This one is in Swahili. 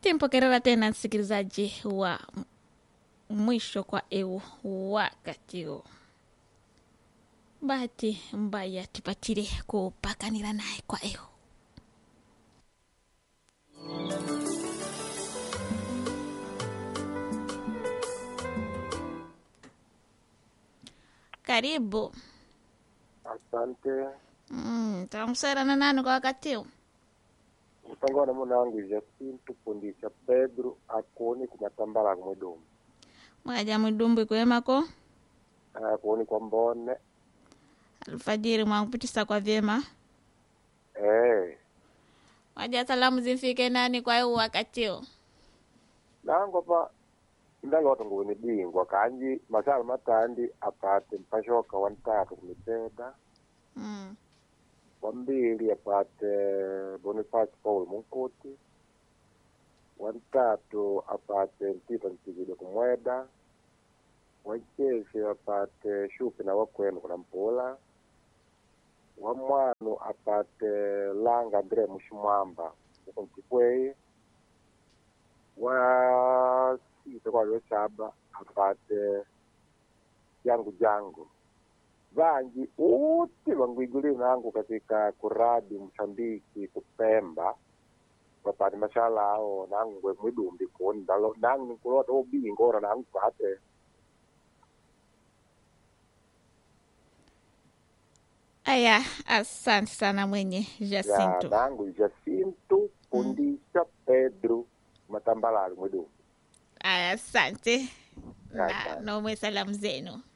timpokerera tena msikilizaji wa m- mwisho kwa eu wakati huu bahati mbaya tipatire kupakanira naye kwa eu karibu Asante. mm, tamuserana nani kwa wakati huu Mtangana mwanangu Jacinto Pundisha Pedro akuoni kumatambala kumwedomu mwaja mwidumbwi kwemako akuoni kwa mbone alfajiri mwangupitisa kwa vyema eh waja salamu zimfike nani kwa eu wakati huu nango pa ndalota nguni bingwa kanji masala matandi apate mpashoka wantatu kumipeda mm. wambili apate Boniface Paul Munkuti wantatu apate Mpita Ntigide kumweda wacheshe apate Shupi na wakwenu kuna mpula wamwanu apate Langa Andre Mushimwamba uko Mtikwei wasite kwa Yosaba apate jangu jangu vanji uti vangwiguli nangu katika kuradi Msambiki kupemba wapati mashala ao nangu ngwe mwidumbi kuni ndalo nangu nikulota ubingora nangu pate aya asante sana mwenye ya jacinto nangu Jacinto Pundisha Pedro matambalali mwidumbi aya asante na Asante. nomwe salamu zenu